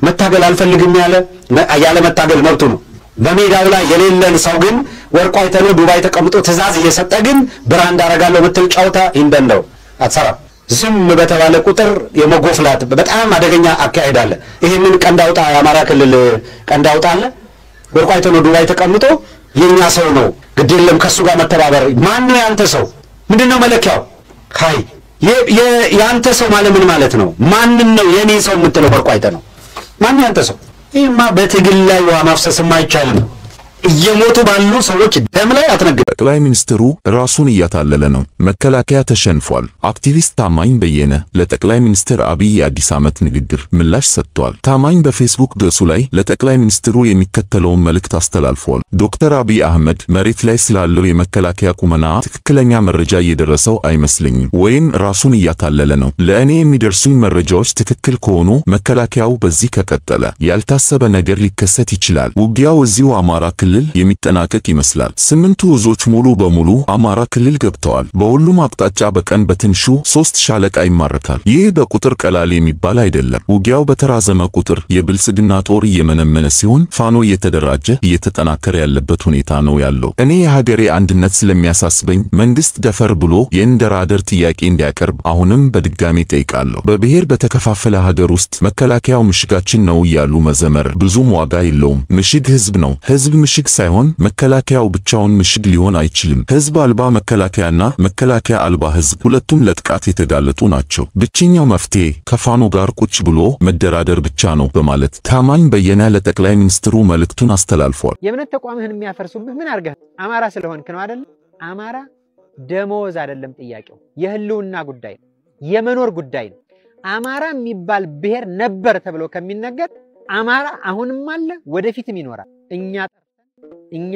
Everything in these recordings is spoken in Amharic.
መታገል አልፈልግም ያለ ያለ መታገል መብቱ ነው። በሜዳው ላይ የሌለን ሰው ግን ወርቁ አይተነው ዱባይ ተቀምጦ ትዕዛዝ እየሰጠ ግን ብራንድ አደርጋለሁ ምትል ጨዋታ ይንደንደው አትሰራም። ዝም በተባለ ቁጥር የመጎፍላት በጣም አደገኛ አካሄድ አለ። ይህንን ቀንድ አውጣ የአማራ ክልል ቀንድ አውጣ አለ ወርቁ አይተነው ዱባይ ተቀምጦ የኛ ሰው ነው ግድ የለም ከእሱ ጋር መተባበር። ማን ነው ያንተ ሰው? ምንድን ነው መለኪያው? ሀይ የአንተ ሰው ማለት ምን ማለት ነው? ማንን ነው የኔ ሰው የምትለው? ወርቁ አይተነው ማን ያንተ ሰው? ይህማ በትግል ላይ ውሃ ማፍሰስም አይቻልም። እየሞቱ ባሉ ሰዎች ደም ላይ አትነግድ። ጠቅላይ ሚኒስትሩ ራሱን እያታለለ ነው። መከላከያ ተሸንፏል። አክቲቪስት ታማኝ በየነ ለጠቅላይ ሚኒስትር አብይ የአዲስ ዓመት ንግግር ምላሽ ሰጥቷል። ታማኝ በፌስቡክ ገጹ ላይ ለጠቅላይ ሚኒስትሩ የሚከተለውን መልእክት አስተላልፏል። ዶክተር አብይ አህመድ መሬት ላይ ስላለው የመከላከያ ቁመና ትክክለኛ መረጃ እየደረሰው አይመስለኝም፣ ወይም ራሱን እያታለለ ነው። ለእኔ የሚደርሱኝ መረጃዎች ትክክል ከሆኑ መከላከያው በዚህ ከቀጠለ ያልታሰበ ነገር ሊከሰት ይችላል። ውጊያው እዚሁ አማራ ክልል የሚጠናቀቅ ይመስላል። ስምንቱ እዞች ሙሉ በሙሉ አማራ ክልል ገብተዋል። በሁሉም አቅጣጫ በቀን በትንሹ ሶስት ሻለቃ ይማረካል። ይህ በቁጥር ቀላል የሚባል አይደለም። ውጊያው በተራዘመ ቁጥር የብልጽግና ጦር እየመነመነ ሲሆን፣ ፋኖ እየተደራጀ እየተጠናከረ ያለበት ሁኔታ ነው ያለው። እኔ የሀገሬ አንድነት ስለሚያሳስበኝ መንግስት ደፈር ብሎ የእንደራደር ጥያቄ እንዲያቀርብ አሁንም በድጋሜ ጠይቃለሁ። በብሔር በተከፋፈለ ሀገር ውስጥ መከላከያው ምሽጋችን ነው እያሉ መዘመር ብዙም ዋጋ የለውም። ምሽግ ህዝብ ነው። ህዝብ ምሽግ ሳይሆን መከላከያው ብቻውን ምሽግ ሊሆን አይችልም። ህዝብ አልባ መከላከያና መከላከያ አልባ ህዝብ ሁለቱም ለጥቃት የተጋለጡ ናቸው። ብቸኛው መፍትሄ ከፋኖ ጋር ቁጭ ብሎ መደራደር ብቻ ነው በማለት ታማኝ በየነ ለጠቅላይ ሚኒስትሩ መልእክቱን አስተላልፏል። የእምነት ተቋምህን የሚያፈርሱብህ ምን አድርገህ አማራ ስለሆንክ ነው አይደለም? አማራ ደሞዝ አይደለም ጥያቄው፣ የህልውና ጉዳይ ነው፣ የመኖር ጉዳይ ነው። አማራ የሚባል ብሔር ነበር ተብሎ ከሚነገር አማራ አሁንም አለ፣ ወደፊትም ይኖራል። እኛ እኛ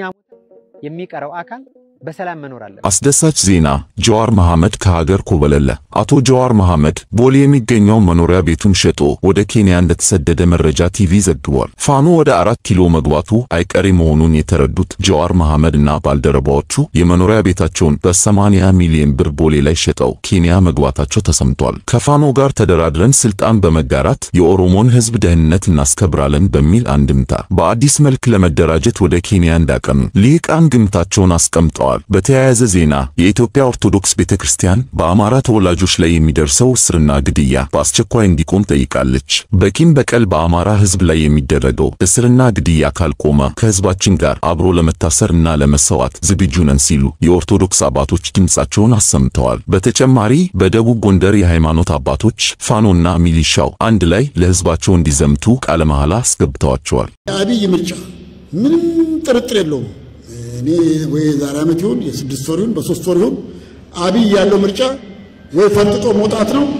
የሚቀረው አካል በሰላም መኖር አለ። አስደሳች ዜና ጀዋር መሐመድ ከሀገር ኮበለለ። አቶ ጀዋር መሐመድ ቦሌ የሚገኘው መኖሪያ ቤቱን ሸጦ ወደ ኬንያ እንደተሰደደ መረጃ ቲቪ ዘግቧል። ፋኖ ወደ አራት ኪሎ መግባቱ አይቀሬ መሆኑን የተረዱት ጀዋር መሐመድ እና ባልደረባዎቹ የመኖሪያ ቤታቸውን በ80 ሚሊዮን ብር ቦሌ ላይ ሸጠው ኬንያ መግባታቸው ተሰምቷል። ከፋኖ ጋር ተደራድረን ስልጣን በመጋራት የኦሮሞን ሕዝብ ደህንነት እናስከብራለን በሚል አንድምታ በአዲስ መልክ ለመደራጀት ወደ ኬንያ እንዳቀኑ ልሂቃን ግምታቸውን አስቀምጠዋል። በተያያዘ ዜና የኢትዮጵያ ኦርቶዶክስ ቤተክርስቲያን በአማራ ተወላጆች ላይ የሚደርሰው እስርና ግድያ በአስቸኳይ እንዲቆም ጠይቃለች። በቂም በቀል በአማራ ሕዝብ ላይ የሚደረገው እስርና ግድያ ካልቆመ ከሕዝባችን ጋር አብሮ ለመታሰር እና ለመሰዋት ዝግጁ ነን ሲሉ የኦርቶዶክስ አባቶች ድምፃቸውን አሰምተዋል። በተጨማሪ በደቡብ ጎንደር የሃይማኖት አባቶች ፋኖና ሚሊሻው አንድ ላይ ለሕዝባቸው እንዲዘምቱ ቃለ መሐላ አስገብተዋቸዋል። የአብይ ምርጫ ምንም ጥርጥር የለውም። እኔ ወይ ዛሬ ዓመት ይሁን የስድስት ወር ይሁን በሶስት ወር ይሁን አብይ ያለው ምርጫ ወይ ፈንጥጦ መውጣት ነው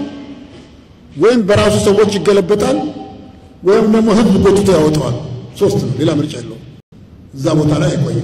ወይም በራሱ ሰዎች ይገለበጣል ወይም ደግሞ ህዝብ ጎትቶ ያወጣዋል። ሶስት ነው። ሌላ ምርጫ የለውም። እዛ ቦታ ላይ አይቆይም።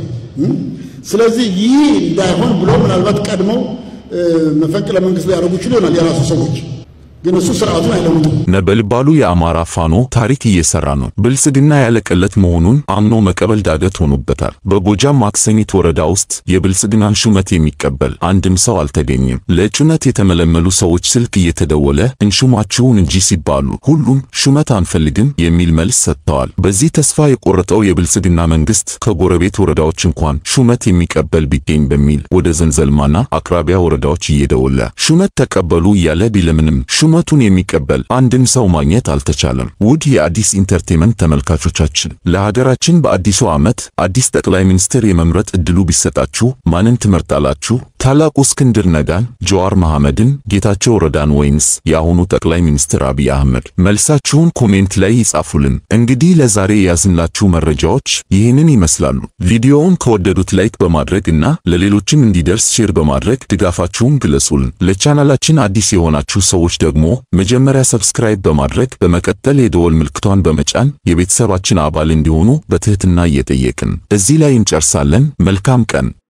ስለዚህ ይህ እንዳይሆን ብሎ ምናልባት ቀድመው መፈንቅለ መንግስት ሊያደርጉ ይችሉ ይሆናል የራሱ ሰዎች ግን እሱ ስርዓቱን አይለውጥም። ነበልባሉ የአማራ ፋኖ ታሪክ እየሰራ ነው። ብልጽግና ያለቀለት መሆኑን አምኖ መቀበል ዳገት ሆኖበታል። በጎጃም ማክሰኝት ወረዳ ውስጥ የብልጽግናን ሹመት የሚቀበል አንድም ሰው አልተገኘም። ለእጩነት የተመለመሉ ሰዎች ስልክ እየተደወለ እንሹማችሁን እንጂ ሲባሉ ሁሉም ሹመት አንፈልግም የሚል መልስ ሰጥተዋል። በዚህ ተስፋ የቆረጠው የብልጽግና መንግስት ከጎረቤት ወረዳዎች እንኳን ሹመት የሚቀበል ቢገኝ በሚል ወደ ዘንዘልማና አቅራቢያ ወረዳዎች እየደወለ ሹመት ተቀበሉ እያለ ቢለምንም ሹመቱን የሚቀበል አንድም ሰው ማግኘት አልተቻለም። ውድ የአዲስ ኢንተርቴንመንት ተመልካቾቻችን ለሀገራችን በአዲሱ ዓመት አዲስ ጠቅላይ ሚኒስትር የመምረጥ እድሉ ቢሰጣችሁ ማንን ትመርጣላችሁ? ታላቁ እስክንድር ነጋን፣ ጀዋር መሐመድን፣ ጌታቸው ረዳን ወይንስ የአሁኑ ጠቅላይ ሚኒስትር አብይ አህመድ? መልሳችሁን ኮሜንት ላይ ይጻፉልን። እንግዲህ ለዛሬ የያዝንላችሁ መረጃዎች ይህንን ይመስላሉ። ቪዲዮውን ከወደዱት ላይክ በማድረግ እና ለሌሎችም እንዲደርስ ሼር በማድረግ ድጋፋችሁን ግለጹልን። ለቻናላችን አዲስ የሆናችሁ ሰዎች ደግሞ መጀመሪያ ሰብስክራይብ በማድረግ በመቀጠል የደወል ምልክቷን በመጫን የቤተሰባችን አባል እንዲሆኑ በትህትና እየጠየቅን እዚህ ላይ እንጨርሳለን። መልካም ቀን